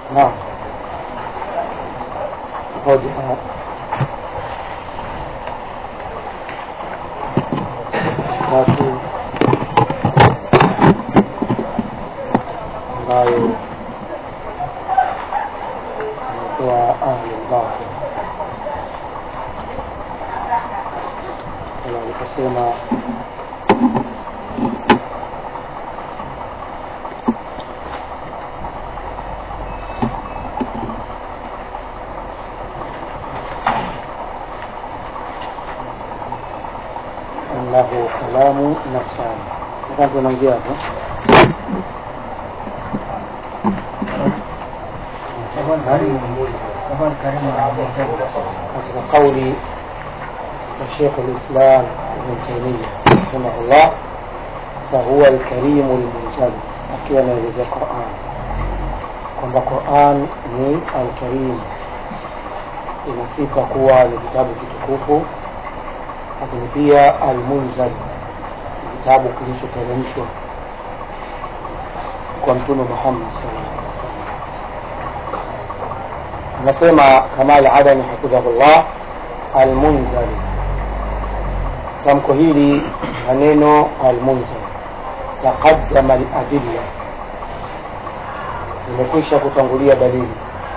naam hoja tatu ambayo imetoa ahlulbatil kama aliposema أنه كلام نفساني كان tunaanzia hapo katika kauli ya Sheikh al-Islam Ibn Taymiyyah rahimahullah fahuwa alkarimu lmunzal, akiwa anaelezea Quran kwamba Quran ni alkarim, ina sifa kuwa ni kitabu kitukufu, lakini pia almunzal ni kitabu kilichoteremshwa kwa Mtume Muhammad sallallahu alaihi wasallam. Anasema Kamal Adani hafidhahullah, almunzal tamko hili na neno almunzal taqaddama aladilla, imekwisha kutangulia dalili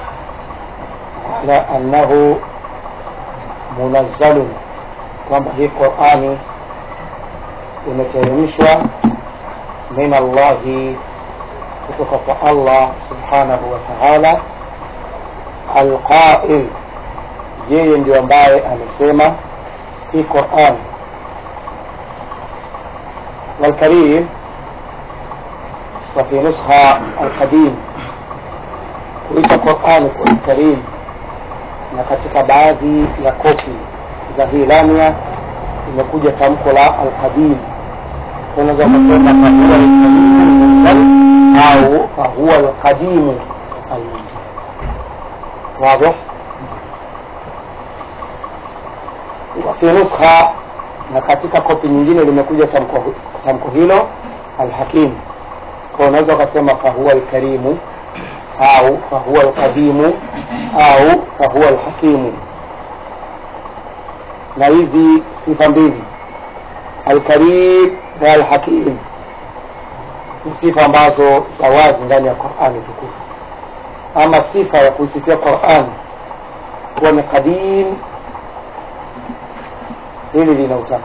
ala annahu munazzalun, kwamba hii Qurani imeteremshwa min Allahi, kutoka kwa Allah subhanahu wa ta'ala, alqail, yeye ndio ambaye amesema hii Qurani والكريم وفي نسخة القديم kuita Qur'ani kwa Karim, na katika baadhi ya kopi za hii lamia imekuja tamko la alqadim. Unaweza kusema fahuwa almunzal au fahuwa alqadimu almunzal. Wazi? wa fi nuskha, na katika kopi nyingine limekuja tamko tamko hilo alhakim kwa unaweza ukasema fahuwa alkarimu au fahuwa alqadimu au fahuwa alhakimu na hizi sifa mbili alkarim na alhakim ni sifa ambazo za wazi ndani ya qurani tukufu ama sifa ya kuisifia qurani kuwa ni qadim hili lina utata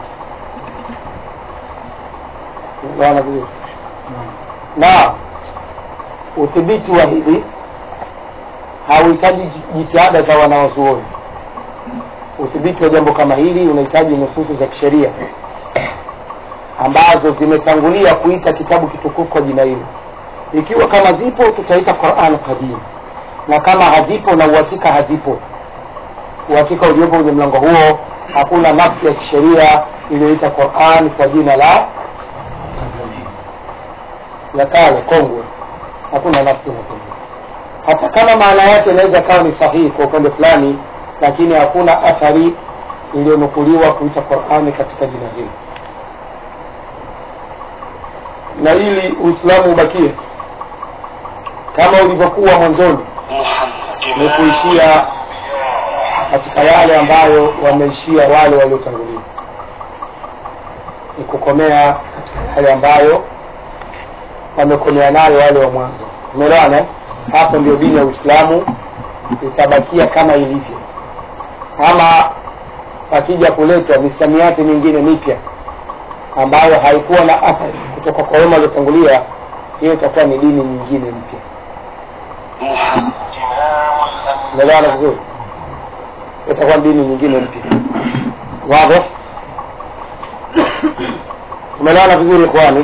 Bwana vizuri. Na udhibiti wa hili hauhitaji jitihada za wanawazuoni. Udhibiti wa jambo kama hili unahitaji nususu za kisheria ambazo zimetangulia kuita kitabu kitukufu kwa jina hilo. Ikiwa kama zipo, tutaita Qur'an qadim, na kama hazipo, na uhakika hazipo, uhakika uliopo kwenye mlango huo, hakuna nafsi ya kisheria iliyoita Qur'an kwa jina la ya kale kongwe, hakuna nafsi inasema. Hata kama maana yake inaweza kawa ni sahihi kwa upande fulani, lakini hakuna athari iliyonukuliwa kuita Qur'ani katika jina hilo, na ili Uislamu ubakie kama ulivyokuwa mwanzoni, ni kuishia katika yale ambayo wameishia wale waliotangulia, ni kukomea katika yale ambayo wamekomea nayo wale wa mwanzo. Umeelewana? Hapo ndio dini ya Uislamu itabakia kama ilivyo, ama pakija kuletwa misamiati mingine mipya ambayo haikuwa na athari kutoka kwa wema waliotangulia, hiyo itakuwa ni dini nyingine mpya. Umeelewana vizuri? Itakuwa ni dini nyingine mpya. Wazi? Umeelewana vizuri ikhwani?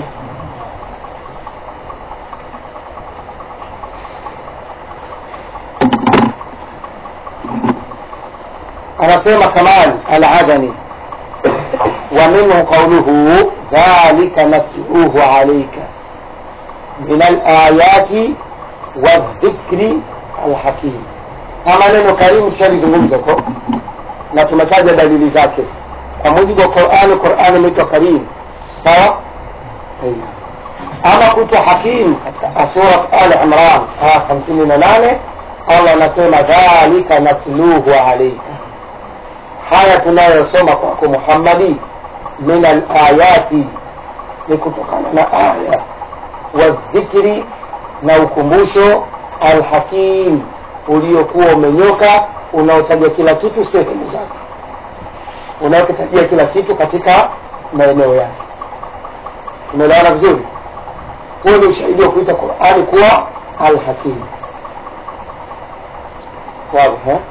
anasema Kamal Al-Adani wa minhu qawluhu dhalika natluhu alayka min al-ayati wadhikri alhakim. Kama neno karimu tushalizungumza huko na tumetaja dalili zake kwa mujibu wa Qur'ani. Qur'ani imeitwa karim, sawa. Ama kuitwa hakim katika sura Al Imran aya 58 allah anasema dhalika natluhu alaika haya tunayosoma kwako muhammadi min alayati ni kutokana na aya wadhikri na ukumbusho alhakim uliokuwa umenyoka unaotaja kila kitu sehemu zake unaokitajia kila kitu katika maeneo yake umeelewana vizuri huo ni ushahidi wa kuita qurani kuwa alhakim wazi eh?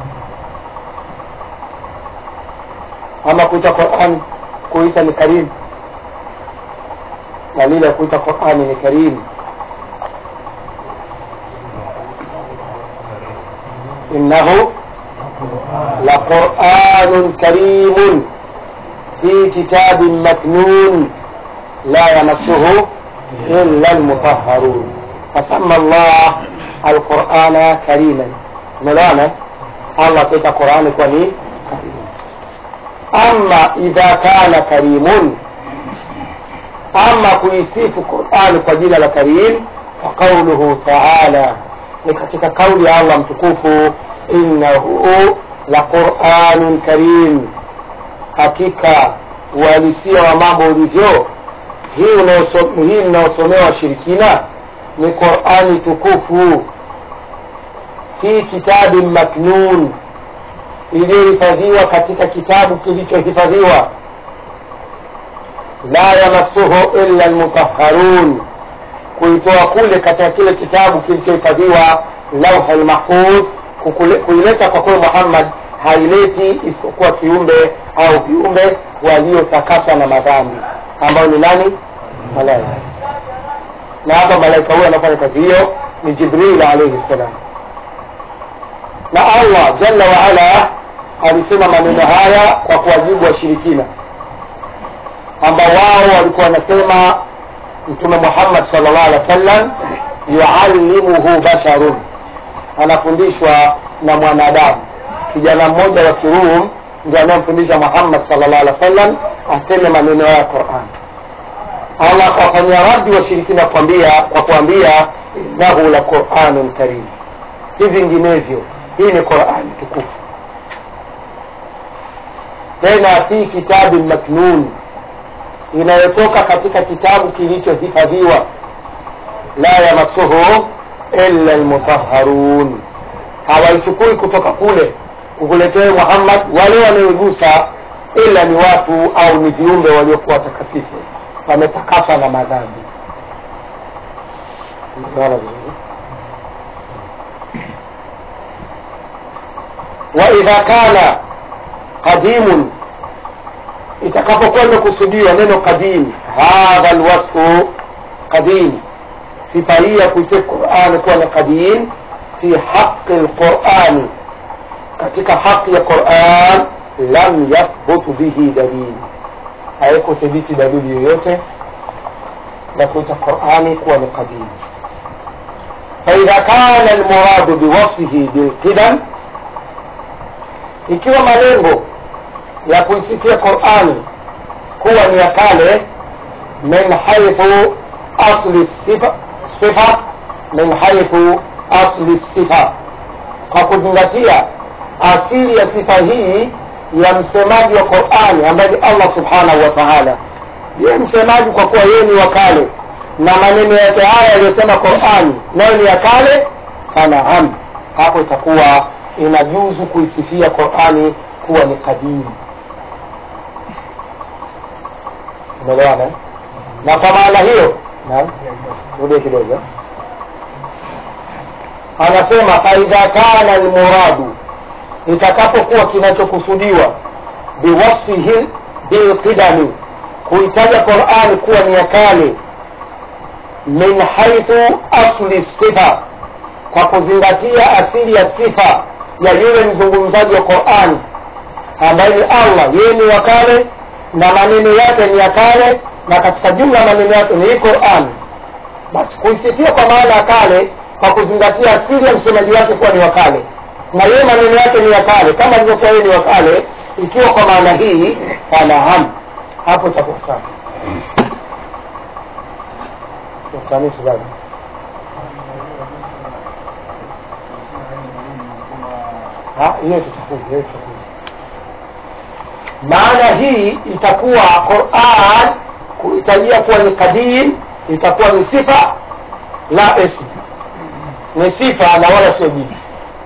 ama kuita Qur'an kuita ni karim na lile kuita Qur'ani ni karim innahu laqur'anun karimun fi kitabin maknun la yamassuhu illa almutahharun fasamma Allah alqur'ana kariman umeelewana Allah kuita Qur'ani kwa ni karim ama idha kana karimun ama kuisifu qurani kwa jina la karim faqauluhu taala ni katika kauli ya allah mtukufu innahu la quranun karim hakika uhalisia wa mambo ulivyo hii unaoso- hii mnaosomewa shirikina ni qurani tukufu fi kitabin maknun iliyohifadhiwa katika kitabu kilichohifadhiwa la yamassuhu illa almutahharun kuitoa kule katika kile kitabu kilichohifadhiwa lauha lmahfudh kukule- kuileta kwa kweli muhammad haileti isipokuwa kiumbe au viumbe waliotakaswa na madhambi ambao ni nani malaika na hapa malaika huyo anafanya kazi hiyo ni jibril alaihi ssalam na allah jalla waala alisema maneno haya kwa kuwajibu washirikina ambao wao walikuwa wanasema mtume muhammad salllah alih wa sallam yuallimuhu basharun anafundishwa na mwanadamu kijana mmoja wa kirum ndio anayemfundisha muhammad salllah alih wa sallam aseme maneno ya quran allah akawafanyia raddi washirikina kuambia kwa kuambia innahu la quranun karim si vinginevyo hii ni qurani tukufu tena fi kitabin maknun inayotoka katika kitabu kilichohifadhiwa la yamassuhu illa almutahharun hawaichukui kutoka kule kukuletea muhammad wale wanaoigusa ila ni watu au ni viumbe waliokuwa watakasifu wametakaswa na madhambi Unaona vizuri waidha kana qadimun itakapokuwa imekusudiwa neno qadim hadha lwasfu qadim sifa hii ya kuisifu qurani kuwa ni qadim fi haqi lqurani katika haqi ya quran lam yathbutu bihi dalili haikuthibiti dalili yoyote na kuita qurani kuwa ni qadim faidha kana lmuradu biwasfihi bilqidam ikiwa malengo ya kuisifia qurani kuwa ni ya kale min haithu asli sifa, sifa min haithu asli sifa kwa kuzingatia asili ya sifa hii ya msemaji wa qurani ambaye ni allah subhanahu wa taala yeye msemaji kwa kuwa yeye ni wa kale na maneno yake haya yaliyosema qurani nayo ni ya kale fanaam hapo itakuwa inajuzu kuisifia qurani kuwa ni kadimu umeelewana eh? na kwa maana hiyo naam rudie kidogo anasema faidha kana almuradu itakapokuwa kinachokusudiwa biwasfihi bilqidami kuitaja qurani kuwa ni ya kale min haithu asli sifa kwa kuzingatia asili ya sifa ya yule mzungumzaji wa qurani ambaye ni allah yeye ni wa kale na maneno yake ni ya kale na katika jumla maneno yake ni hii qurani basi kuisifia kwa maana ya kale kwa kuzingatia asili ya msemaji wake kuwa ni wa kale na yeye maneno yake ni ya kale kama alivyokuwa yeye ni wa kale ikiwa kwa maana hii fanaam hapo itakuwa sawa ufanisi bado Ha, hiyo tutakuja hiyo tutakuja maana hii itakuwa quran kuhitajia kuwa ni kadim itakuwa ni sifa la ism ni sifa na wala sio jina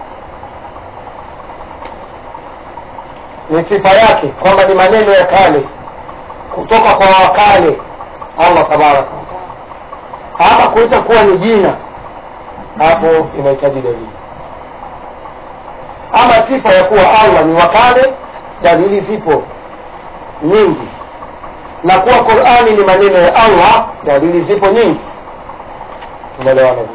ni sifa yake kwamba ni maneno ya kale kutoka kwa wakale allah tabaraka wataala ama kuweza kuwa ni jina hapo inahitaji dalili ama sifa ya kuwa allah ni wakale dalili zipo nyingi na kuwa qurani ni maneno ya allah dalili zipo nyingi tunaelewana vile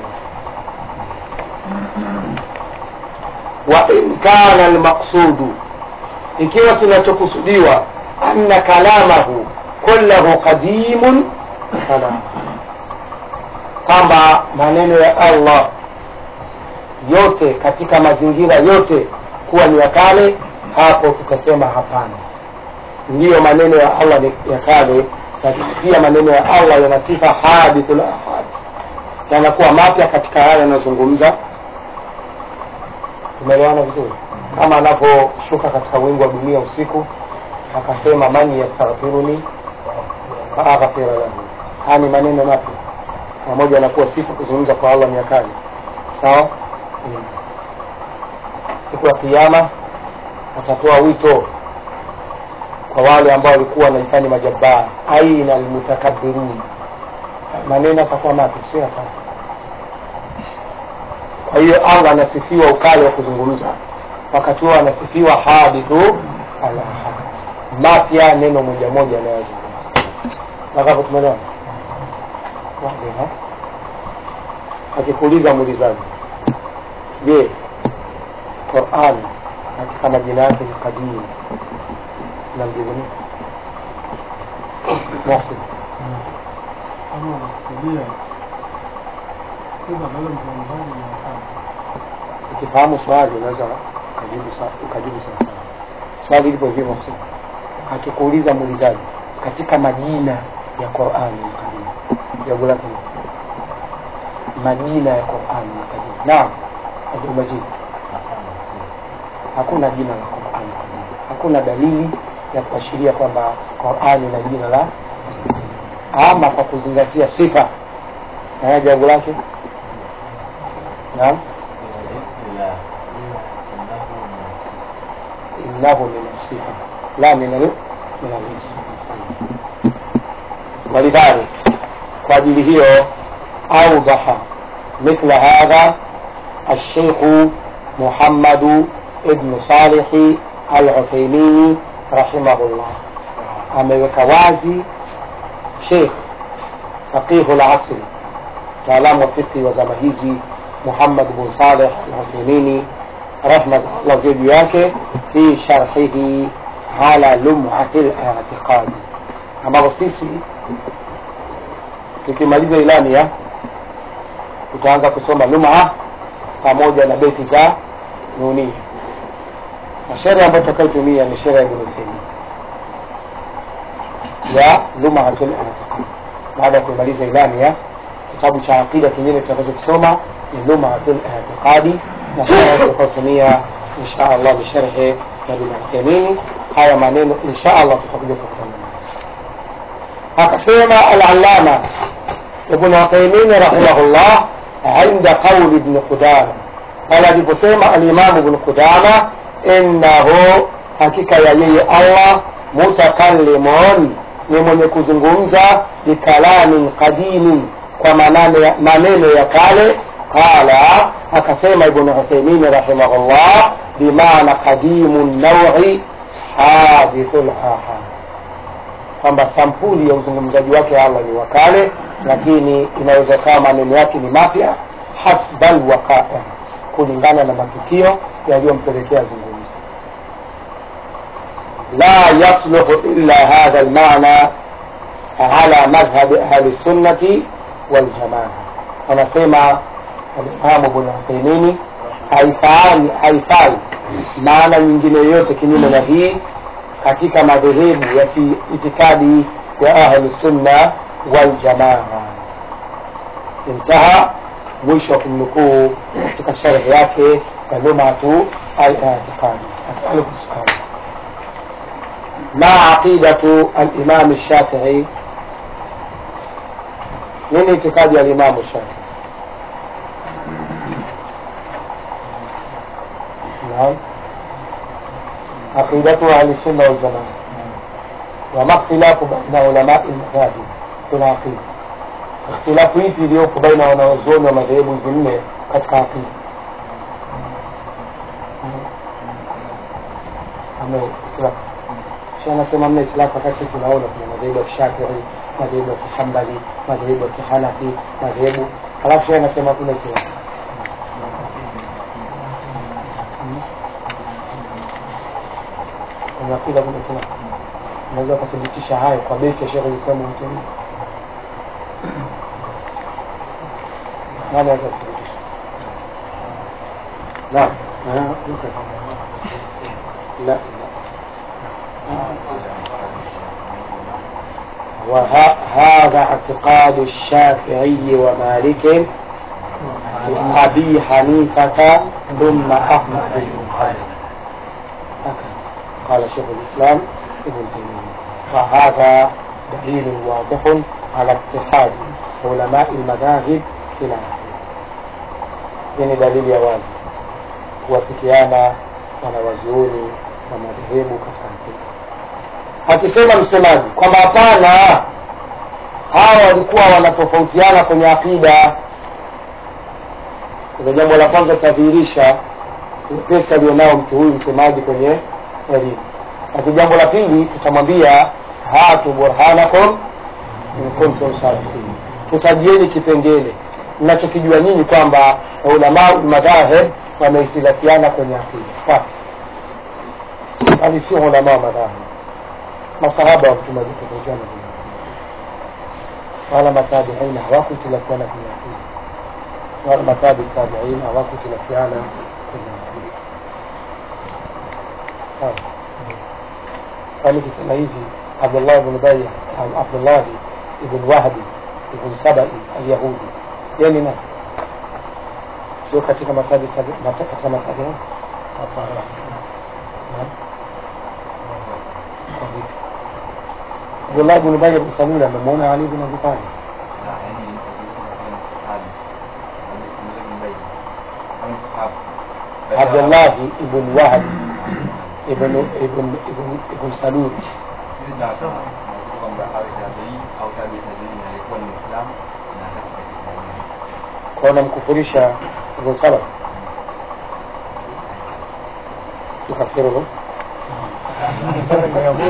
wa in kana almaqsudu ikiwa kinachokusudiwa anna kalamahu kullahu qadimun kalam kwamba maneno ya allah yote katika mazingira yote kuwa ni ya kale hapo tutasema hapana ndiyo maneno ya allah ni ya kale lakini pia maneno ya allah yana sifa hadithul ahad yanakuwa mapya katika haya yanayozungumza tumeelewana vizuri kama anaposhuka katika wingu wa dunia usiku akasema man yastaghfiruni faaghfira lahu haya ni maneno mapya pamoja na kuwa sifa kuzungumza kwa allah ni ya kale sawa hmm. siku ya kiama atatoa wito kwa wale ambao walikuwa wanajifanya majabaa aina almutakabirun maneno atakuwa mapya sio ya kale kwa hiyo allah anasifiwa ukali wa kuzungumza wakati huo anasifiwa hadithu alahad mapya neno moja moja anayozungumza nakapo tumeelewana akikuuliza muulizaji je qurani katika majina yake ni kadiri namjibu nini Muhsin kama unakusudia sifa ambalo mzungumzaji ni wakati ukifahamu swali unaweza ukajibu sa- ukajibu sawa sawa swali lipo hivi Muhsin akikuuliza muulizaji katika majina ya Qur'ani ni kadiri jawabu lake ni majina ya Qur'ani ni kadiri naam Abdul Majid hakuna jina la Qur'ani kadiri hakuna dalili ya kuashiria kwamba Qur'ani na jina la ama kwa kuzingatia sifa na jawabu lake naam innahu min sifa la min al min al-ism ولذلك kwa ajili hiyo أوضح مثل هذا الشيخ محمد ابن صالح العثيمين رحمه الله ameweka wazi Sheikh faqihu al-asri mtaalamu wa fiqhi wa zama hizi Muhammad bin Saleh al-Uthaymini rahmatullah ziwe juu yake fi sharhihi ala lum'ati al-i'tiqadi ambapo sisi tukimaliza ilani ya tutaanza kusoma lum'a pamoja na beti za nunia na sheria ambayo tutakayotumia ni sheria ya Ibn Taymiyyah ya lum'atul i'tiqad baada ya kumaliza ilani ya kitabu cha aqida kingine tutakachokisoma ni lum'atul i'tiqadi na sheria tutakayotumia insha Allah ni sharhi ya Ibn Taymiyyah haya maneno insha Allah tutakuja kukutana nayo akasema al-allama ibn Uthaymeen rahimahullah عند قول ابن قدامة قال aliposema al-Imam ibn Qudama innahu hakika ya yeye Allah mutakallimun ni mwenye kuzungumza bikalamin qadimin kwa manane ya- maneno ya kale qala akasema ibn Uthaymeen rahimahullah bimaana qadimun nawi hadithul ahad kwamba sampuli ya uzungumzaji wake Allah ni wa kale, lakini inaweza kawa maneno yake ni mapya hasbal waqa'a, kulingana na matukio yaliyompelekea zungumza. La yasluhu illa hadha almaana ala madhhabi ahli sunnati wal jamaa. Anasema Alimamu Ibn Uthaymeen haifai haifai maana nyingine yoyote kinyume na hii katika madhehebu ya kiitikadi ya ahli sunna wal jamaa. Intaha, mwisho wa kumnukuu katika sharhi yake كلمة الاعتقاد أسألك سؤال ما عقيدة الإمام الشافعي من اعتقاد الإمام الشافعي نعم عقيدته أهل السنة والجماعة وما اختلاف بين علماء المذاهب في العقيدة اختلاfu ipi iliyopo baina ya wanazuoni wa madhehebu hizi nne katika akida anasema mna itilafu wakati tunaona kuna madhehebu ya kishafii madhehebu ya kihambali madhehebu ya kihanafi madhehebu halafu shee anasema kuna itilafu kwenye akida kuna itilafu unaweza ukathibitisha hayo kwa beti ya shekhe lislamu mtemia nani anaweza kuthibitisha naam لا وهذا اعتقاد الشافعي ومالك وأبي حنيفة ثم أحمد بن حنبل قال شيخ الإسلام ابن تيمية وهذا دليل واضح على اتحاد علماء المذاهب في العقيدة يعني دليل يا wazi kuwafikiana wanawazuoni wa madhehebu katika akida akisema msemaji kwamba hapana hawa walikuwa wanatofautiana kwenye akida kwa jambo la kwanza tutadhihirisha pesa alionao mtu huyu msemaji kwenye elimu lakini jambo la pili tutamwambia hatu burhanakum in kuntum sadiqin tutajieni kipengele mnachokijua nyinyi kwamba ulamau madhahib wamehtilafiana kwenye akida wapi bali sio ulama wa madhahib masahaba wa mtume walitofautiana kwenye akida wala matabiina hawakuhtilafiana kwenye akida wala matabi tabiin hawakuhtilafiana kwenye akida sawa kwani kisema hivi abdullah ibn baya au abdullahi ibn wahbi ibn sabai alyahudi yeye ni nani sio katika matabi tabi, mata, katika matabi hapana Abdullah ibn Ubay ibn Salul amemwona Ali ibn Abi Talib Abdullah ibn Wahab ibn ibn ibn ibn Salul kwamba awe tabii au tabii tabii alikuwa ni Muislamu na katika Kiislamu. kwa namkufurisha Ibn Salam tukafiruhu Kusema Yahudi.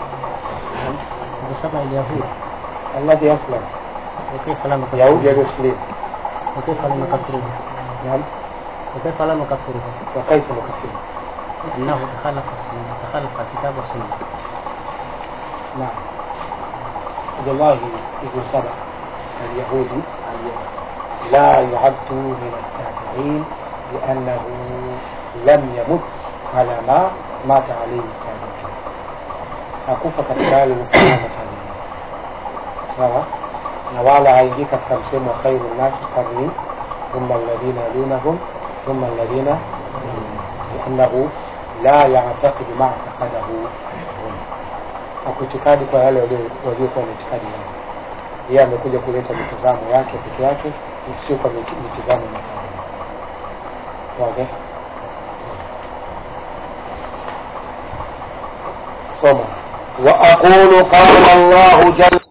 Kusema Yahudi. alladhi aslam وكيف لم يكفره؟ Yahudi aliyoslimu وكيف لم يكفره؟ naam وكيف لم يكفره؟ wa kaifa nukafiru أنه تخلف السنة تخلف الكتاب والسنة نعم عبد الله بن سبع اليهودي لا يعد من التابعين لأنه لم يمت على ما مات عليه التابعين hakufa katika yale uliofanana tabiini sawa na wala haingii katika msemo wa khairu nnasi qarni thumma alladhina yalunahum thumma alladhina liannahu la yataqidu ma taqadahu hum hakuitikadi kwa yale walio- waliokuwa na itikadi yao yeye amekuja kuleta mitazamo yake peke yake sio kwa miti- mitazamo ya madhhabu wazi soma wa aqulu qala Allahu jalla